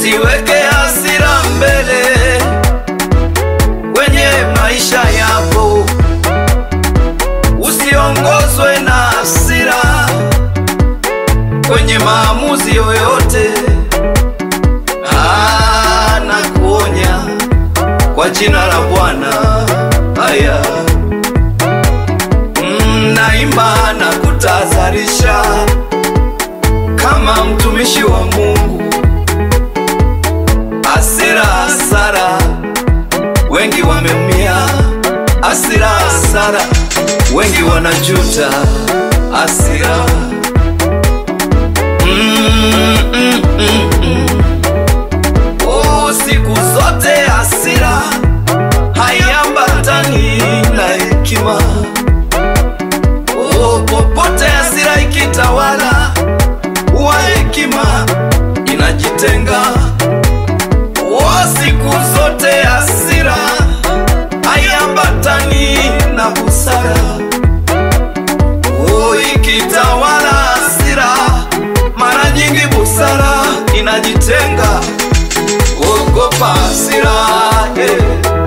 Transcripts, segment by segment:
Usiweke hasira mbele kwenye maisha yako, usiongozwe na hasira kwenye maamuzi yoyote. Ah, nakuonya kwa jina la Bwana. Haya, mm, naimba na kutahadharisha kama mtumishi wa Mungu. Hasira, hasara, wengi wameumia. Hasira, hasara, wengi wanajuta. Hasira mm, mm, mm, mm. Oh, siku zote hasira haiambatani na hekima. Oh, popote hasira ikitawala, huwa hekima inajitenga. Oh, siku zote hasira haiambatani na busara. Oh, ikitawala hasira, mara nyingi busara inajitenga. Ogopa hasira, yeah.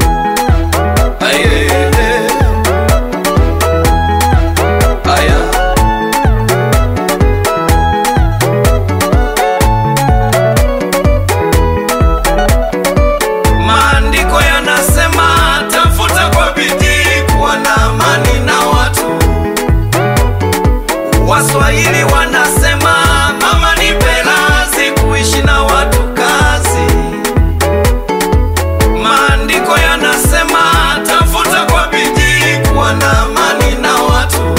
Aye, yeah. Aya. Maandiko yanasema tafuta kwa bidii kuwa na amani na watu. Waswahili wanasema mama ni pelazi kuishi na watu kazi. Maandiko yanasema tafuta kwa bidii kuwa na amani na watu.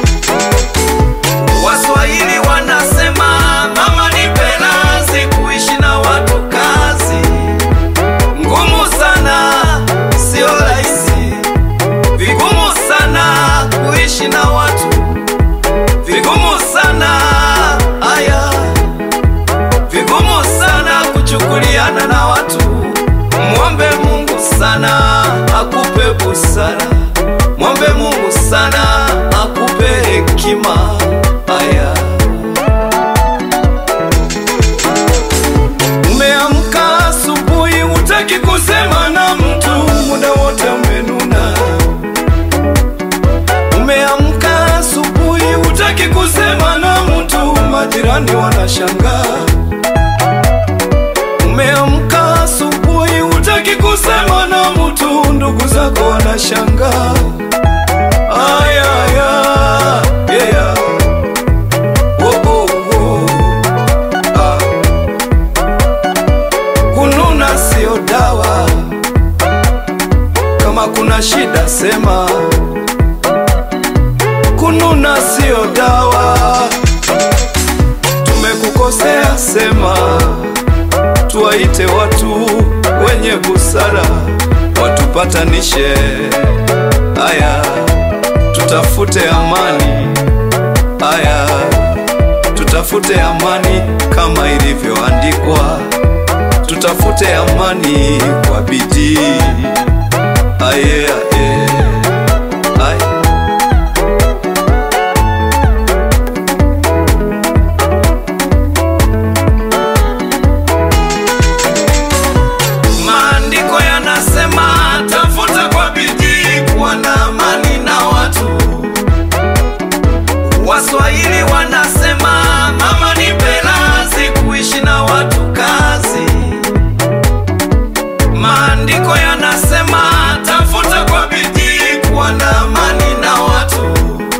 Waswahili wanasema mama ni pelazi kuishi na watu kazi. Ngumu sana, sio rahisi, vigumu sana kuishi na watu, vigumu sana aya, vigumu sana kuchukuliana na watu. Mwombe Mungu sana akupe busara, mwombe Mungu sana akupe hekima. Aya. Umeamka asubuhi, hutaki kusema na mtu, muda wote umenuna. Umeamka asubuhi, hutaki kusema na mtu, majirani wanashangaa. Umeamka asubuhi, hutaki kusema na mtu, ndugu zako wanashangaa. Aya, aya, yeah. Oh, oh, oh. Ah. Kununa sio dawa. Kama kuna shida sema. Kununa sio dawa. Tumekukosea sema. Tuwaite watu wenye busara watupatanishe. Aya, tutafute amani. Aya, tutafute amani kama ilivyoandikwa tutafute amani kwa bidii. Aye, aye, aye. Maandiko yanasema tafuta kwa bidii kuwa na amani na watu. Waswahili wanasema mama ni pelazi kuishi na watu kazi. Maandiko yanasema tafuta kwa bidii kuwa na amani na watu.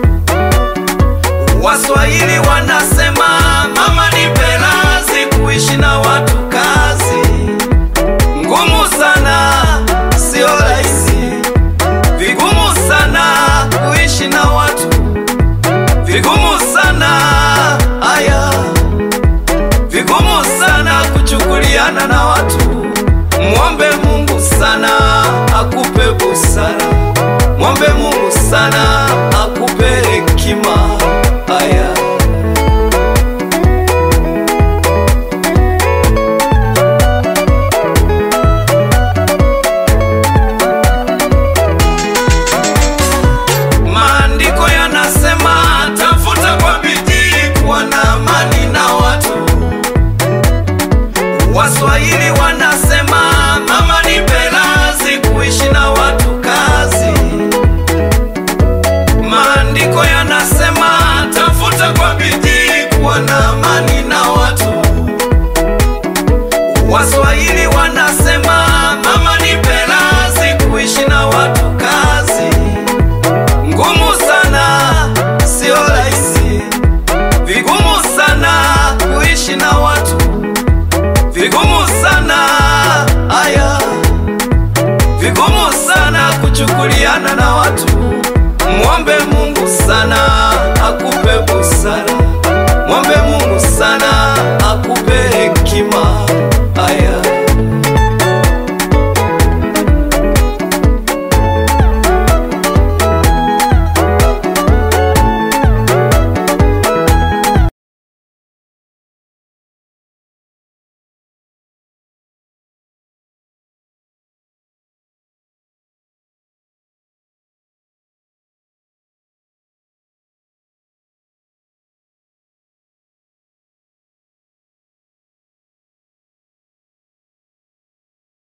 Waswahili wanasema mama ni pelazi kuishi na watu kazi. Ngumu sana, sio rahisi, vigumu sana kuishi na watu, vigumu sana aya, vigumu sana kuchukuliana na watu. Mwombe Mungu sana akupe busara, mwombe Mungu sana akupe hekima. Aya. Maandiko yanasema tafuta kwa bidii kuwa na amani na watu. Waswahili wanasema mama ni pelazi, kuishi na watu kazi. Maandiko yanasema tafuta kwa bidii kuwa na amani na watu. Waswahili wanasema mama ni pelazi, kuishi na watu kazi. Ngumu sana, sio rahisi, vigumu sana kuishi na watu, vigumu sana aya, vigumu sana kuchukuliana na watu. Mwombe Mungu sana akupe busara.